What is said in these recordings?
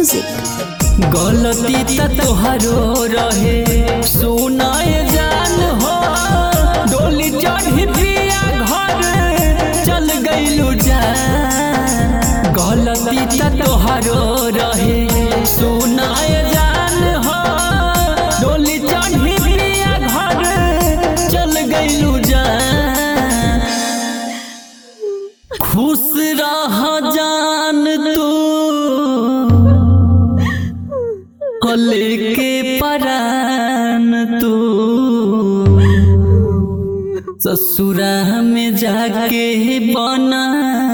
music गलती त तोहरो रहे सुनाए जान हो डोली चढ़ी पिया घर चल गईलू जान गलती त तोहरो रहे सुनाए जान हो डोली चढ़ी पिया घर चल गईलू जान खुश रह जान तू लेके परान तू ससुरा में जाके बना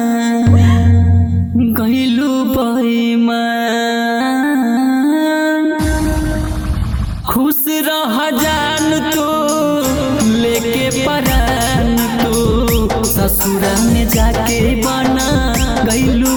गईलू बईमान खुश रह जान तू लेके परान तू ससुरा में जाके बना गईलू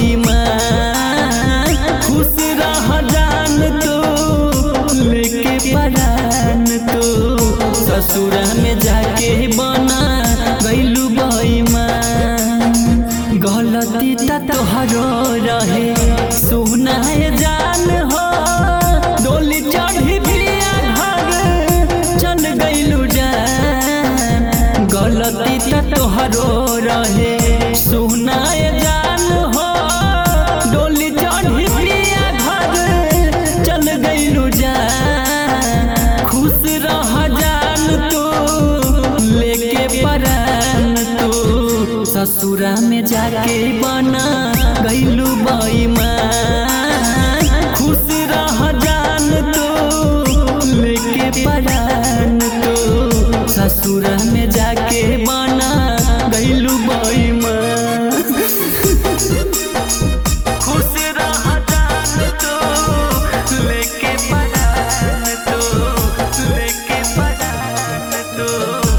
बईमान खुश रह जान तू लेके परान तू ससुरा में जाके बना गईलू बईमान गलती त तोहरो रहे सुनाए जान हो डोली चढ़ी पिया घर चल गईलू जान गलती त तोहरो रहे सुनाए जान हो डोली चढ़ी पिया घर चल गईलू जान खुश रह जान तू लेके परान तू ससुरा में जाके बना गईलू बईमान खुश रह जान तू लेके परान तू ससुरा में जाके बना गईलू बईमान खुश रह जान तू लेके परान तू लेके परान तू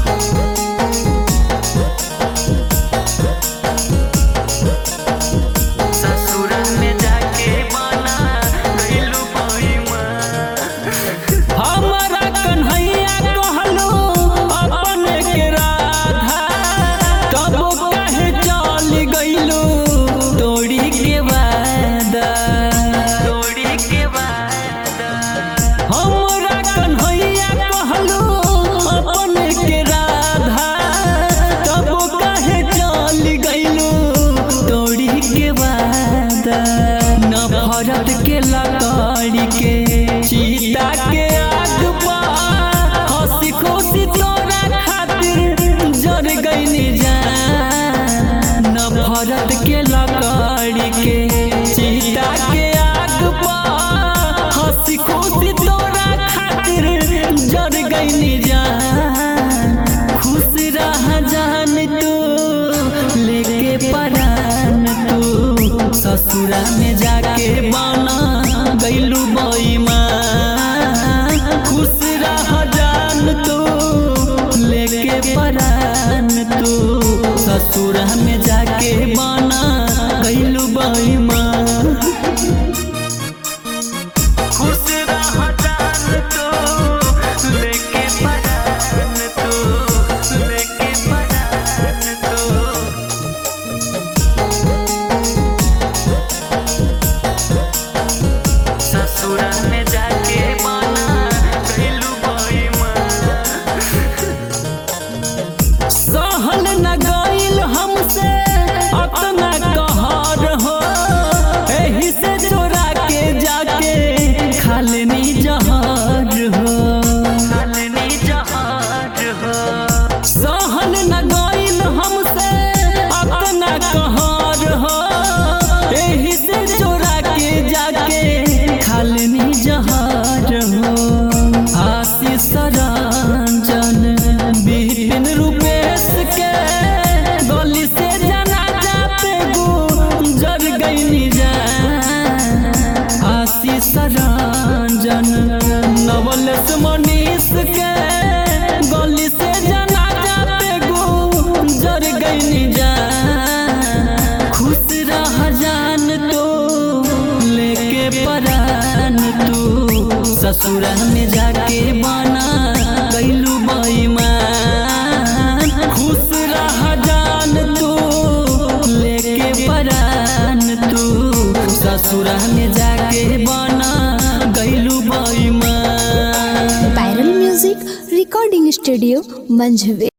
ससुरा में जाके बना गईलू बईमान हमारा कन्हैया कहलो अपन के राधा तब कहे चल गईलू तोड़ी के वादा तोड़ी के वादा हमरा कन्हैया कहलो अपन के राधा तब कहे चल गईलू तोड़ी के वादा नफरत के लकड़ी के चीता के आग बा हंसी खुशी तोरा खातिर जर गईनी जान नफरत के लकड़ी के चीता के आग बा हंसी खुशी तोरा खातिर जर गईनी जान खुश रह जान तू लेके परान तू ससुरा में जाके बना गईलू बईमान खुश रह जान तू लेके परान तू ससुरा में जाके बना गईलू बईमान खुश रह जान तू लेके परान तू लेके परान तू ससुरा में जाके बना गईलू बईमान सहल न गईल हमसे अपना कहर हो एही से चोरा के जाके खालनी जहर हो खालनी जहर हो सहल न गईल हमसे अपना कहर हो एही से चोरा के जाके खालनी जहर हो आशीष रंजन बिपिन रूपेश के गली से जाना जाते गुजर गईनी जान आशीष रंजन नवलेश मनीष के गली से जाना जाते गुजर गईनी जान खुश रह जान तू लेके परान तू ससुरा में जाके बना गईलू बईमान खुश रह जान तू लेके परान तू ससुरा में जाके रिकॉर्डिंग स्टूडियो मंझवे